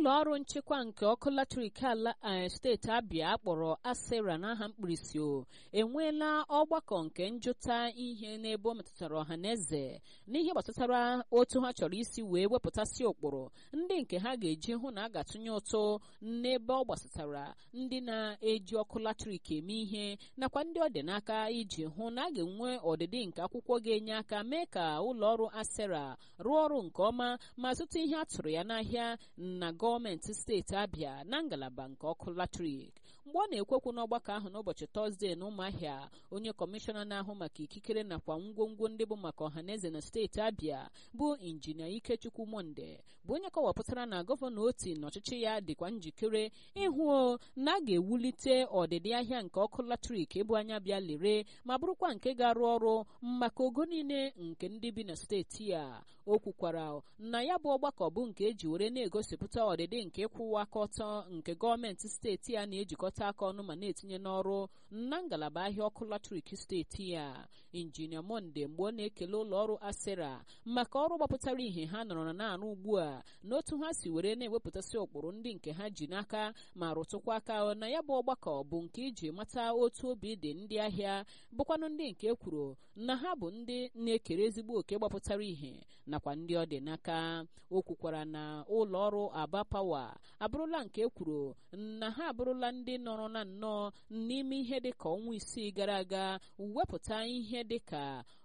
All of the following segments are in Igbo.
ụlọ ọrụ nchekwa nke ọkụ latrik ala steeti abịa kpọrọ asera n'aha mkpirisi o enweela ọgbakọ nke njụta ihe n'ebe ọ metụtara ọha na eze n'ihe gbasatara otu ha chọrọ isi wee wepụtasị ụkpụrụ ndị nke ha ga-eji hụ na a ga-atụnye ụtụ n'ebe ọ gbasatara ndị na-eji ọkụ latrik eme ihe nakwa ndị ọ dị n'aka iji hụ na a ga-enwe ọdịdị nke akwụkwọ ga-enye aka mee ka ụlọ ọrụ asera rụọ ọrụ nke ọma ma zụta ihe a tụrụ ya n'ahịa na gọọmenti steeti abịa na ngalaba nke ọkụ latrik mgbe ọ na-ekwekwu n'ọgbakọ ahụ n'ụbọchị tọzdee na ụmụahịa onye kọmishọna na-ahụ maka ikikere nakwa ngwongwo ndị bụ maka ọhaneze na steeti abịa bụ injinia ikechukwu monde bụ onye kọwapụtara na gọvanọ oti na ọchịchị ya dịkwa njikere ịhụ na a ga-ewulite ọdịdị ahịa nke ọkụ latrik ebu anya bịa lere ma bụrụkwa nke ga-arụ ọrụ maka ogo niile nke ndị bi na steeti a o kwukwara na ya bụ ọgbakọ bụ nke eji were na-egosipụta ọdịdị nke ịkwụwa aka ọtọ nke gọọmenti steeti a na-ejikọta aka ọnụ ma na-etinye n'ọrụ na ngalaba ahịa ọkụ latrik steeti a injinia monde mgbe ọ na-ekele ụlọ ọrụ asera maka ọrụ gbapụtara ihe ha nọrọ na-arụ ugbu a na otu ha si were na-ewepụtasị ụkpụrụ ndị nke ha ji n'aka ma rụtụkwa aka na ya bụ ọgbakọ bụ nke iji mata otu obi dị ndị ahịa bụkwanụ ndị nke kwuru na ha bụ ndị na-ekere ezigbo oke gbapụtara ihe nakwa ndị ọ dị n'aka o kwukwara na ụlọ ọrụ aba pawa abụrụla nke kwuru na ha abụrụla ndị nọrọ na nnọọ n'ime ihe dịka ọnwa isii gara aga wepụta ihe dịka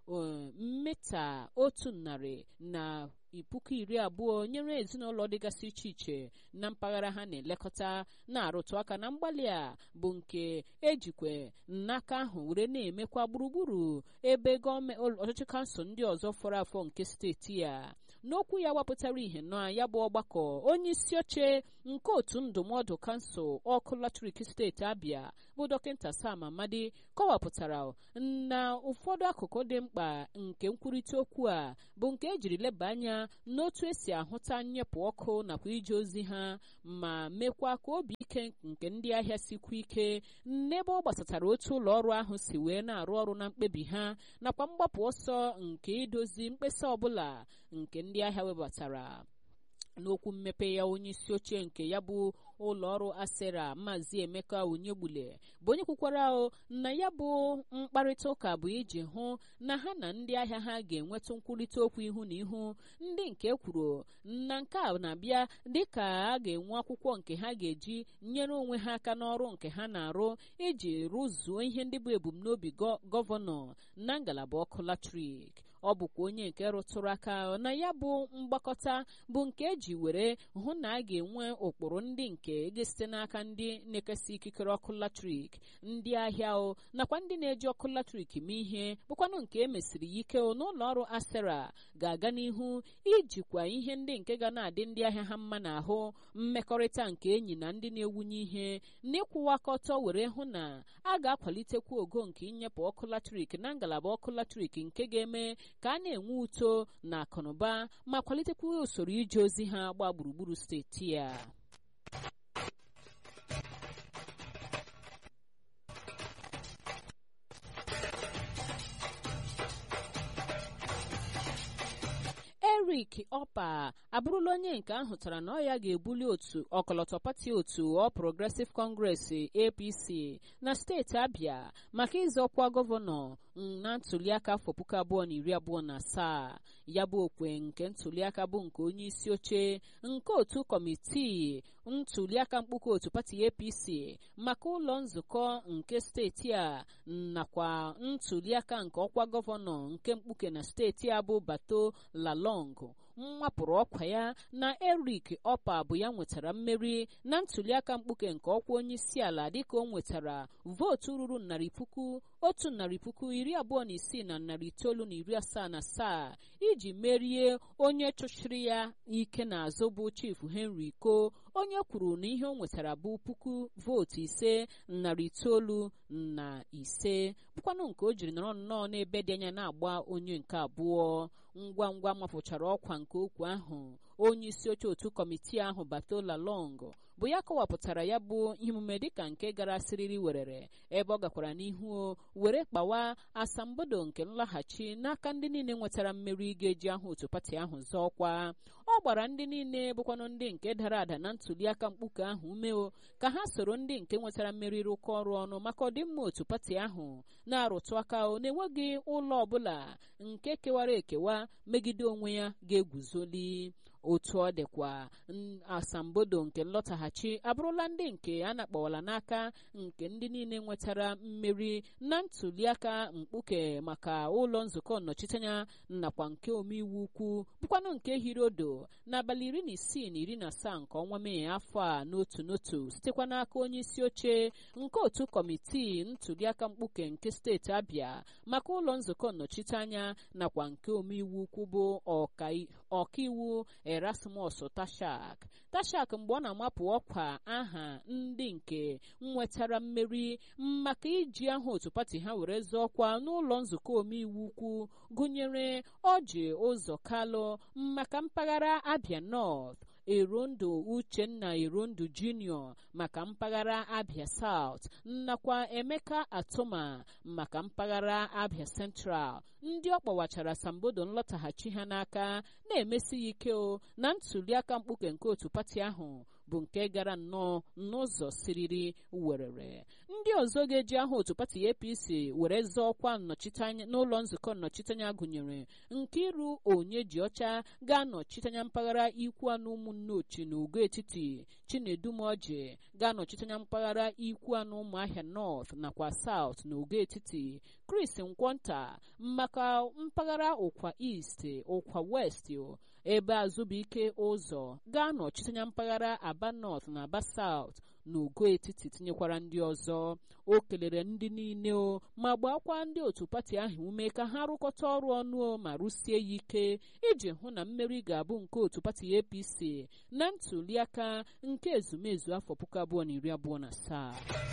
mmeta otu narị na puku iri abụọ nyere ezinụlọ dịgasị iche iche na mpaghara ha na-elekọta na-arụtụ aka na mgbalị a bụ nke ejikwe n'aka ahụ were na-emekwa gburugburu ebe gọọmenti ọchịchị kansụl ndị ọzọ fọrọ afọ nke steeti a n'okwu ya wapụtara ihe na ya bụ ọgbakọ onye isi oche nke otu ndụmọdụ kansụl ọkụ latrik steeti abịa bụ dọkịta sam amadi kọwapụtara na ụfọdụ akụkụ dị mkpa nke nkwurịta okwu a bụ nke ejiri leba anya n'otu esi ahụta nnyepụ ọkụ nakwa ije ozi ha ma mekwa ka obi ike nke ndị ahịa sikwa ike n'ebe ọ gbasatara otu ụlọ ọrụ ahụ si wee na-arụ ọrụ na mkpebi ha nakwa mgbapụ ọsọ nke idozi mkpesa ọbụla nke ndị ahịa webatara n'okwu mmepe ya onye isi oche nke ya bụ ụlọ ọrụ asera maazị emeka onyegbule bụ onye kwukwara na ya bụ mkparịta ụka bụ iji hụ na ha na ndị ahịa ha ga-enweta nkwurịta okwu ihu na ihu ndị nke kwuru na nke a na-abịa dịka a ga-enwe akwụkwọ nke ha ga-eji nyere onwe ha aka n'ọrụ nke ha na-arụ iji rụzuo ihe ndị bụ ebumnobi gọvanọ na ngalaba ọkụ latrik ọ bụkwa onye nke rụtụrụ aka na ya bụ mgbakọta bụ nke eji were hụ na a ga-enwe ụkpụrụ ndị nke ga-esite n'aka ndị na-ekesa ikikere ọkụ latrik ndị ahịa o nakwa ndị na-eji ọkụ latrik mee ihe bụkwanụ nke emesiri ya ike n'ụlọ ọrụ asera ga-aga n'ihu ijikwa ihe ndị nke ga na-adị ndị ahịa ha mma n'ahụ mmekọrịta nke enyi na ndị na-ewunye ihe n'ịkwụwa aka ọtọ were hụ na a ga-akwalitekwa ogo nke inyepụ ọkụ latrik na ngalaba ọkụ latrik nke ga-eme ka a na-enwe uto na akụnụba ma kwalitekwa usoro ije ozi ha gba gburugburu steeti a Eric Opa abụrụla onye nke ahụtara na ọ ya ga-ebuli otu ọkọlọtọ pati otu All Progressive Congress APC na steeti Abia maka ịzọkwa gọvanọ na ntuliaka afọ puku abụọ na iri abụọ na asaa ya bụ okwe nke ntuliaka bụ nke onye isi oche nke otu kọmitii ntuliaka mkpuke otu pati APC maka ụlọ nzukọ nke steeti a nakwa ntuliaka nke ọkwa gọvanọ nke mkpuke na steeti a bụ Bato Lalong nwapụrụ ọkwa ya na Eric Opa bụ ya nwetara mmeri na ntuliaka mkpuke nke ọkwa onye isi ala dịka o nwetara vootu ruru narị puku otu narị puku iri abụọ na isii na narị itoolu na iri asaa na asaa iji merie onye chụchiri ya ike n'azụ bụ Chief Henry Ko onye kwuru na ihe o nwetara bụ puku vootu ise narị itoolu na ise bụkwanụ nke o jiri nọrọ nnọọ n'ebe dị anya na-agba onye nke abụọ ngwa ngwa mapụchara ọkwa nke okwu ahụ onye isi oche otu kọmitii ahụ batola long bụ ya kọwapụtara ya bụ ihe omume dịka nke gara siriri werere ebe ọ gakwara n'ihu were kpawa asambodo nke nlaghachi n'aka ndị niile nwetara mmeri ga-eji aha otu pati ahụ zọọkwa ọ gbara ndị niile bụkwanụ ndị nke dara ada na ntuliaka mkpuke ahụ umeo ka ha soro ndị nke nwetara mmeri rụkọ ọrụ ọnụ maka ọdịmma otu pati ahụ na-arụtụ aka na-enweghị ụlọ ọbụla nke kewara ekewa megide onwe ya ga-eguzoli otu ọ dịkwa asambodo nke nlọtaghachi abụrụla ndị nke a na-akpọwala n'aka nke ndị niile nwetara mmeri na ntuliaka mkpuke maka ụlọ nzukọ nnọchiteanya nakwa nke omeiwu ukwu bụkwanụ nke hirodo n'abalị iri na isii na iri na asaa nke ọnwa mee afọ a n'otu n'otu sitekwa n'aka onye isi oche nke otu kọmitii ntuliaka mkpuke nke steeti abịa maka ụlọ nzukọ nnọchiteanya nakwa nke omeiwu ukwu bụ ọkaiwu erasmus tashak tashak mgbe ọ na-amapụ ọkwa aha ndị nke nwetara mmeri maka iji aha otu pati ha were zọọkwa n'ụlọ nzukọ omeiwu ukwu gụnyere ọji ụzọ kalụ maka mpaghara abia north erondo uchenna erondo junior maka mpaghara abia south nakwa emeka atụma maka mpaghara abia central ndị ọ kpọwachara sambodo nlọtaghachi ha n'aka na-emesi ya ike o na ntuliaka mkpuke nke otu pati ahụ bụ nke gara nnọọ n'ụzọ siriri werere ndị ọzọ ga-eji aha otu pati apc were zọọ ọkwa nnọchiteanya n'ụlọ nzukọ nnọchiteanya gụnyere nkiru onye ji ọcha ga-anọchiteanya mpaghara ikwu anụ ụmụnne ochi na ugo etiti chinedumoji ga-anọchiteanya mpaghara ikwu anụ ụmụahịa north nakwa south na ugo etiti chris nkwonta maka mpaghara ụkwa east ụkwa west ebe azụbụike ụzọ ga-anọchiteanya mpaghara aba north na aba south na ugo etiti tinyekwara ndị ọzọ o kelere ndị niile o ma gbaakwa ndị otu pati ahụ ume ka ha rụkọta ọrụ ọnụ o ma rụsie ya ike iji hụ na mmeri ga-abụ nke otu pati apc na ntuliaka nke ezumezu afọ puku abụọ na iri abụọ na asaa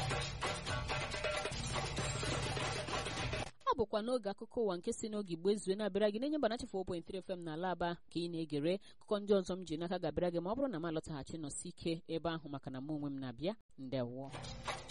ọ bụkwa n'oge akụkọ ụwa nke si n'oge igbo ezue na-abịara gị na-enye mbanachi 4.3 FM n'ala aba ka ị na-egere akụkọ ndị ọzọ m ji n'aka ga-abịara gị ma ọ bụrụ na m alọtaghachi nọsi ike ebe ahụ maka na mụ onwe m na-abịa ndewo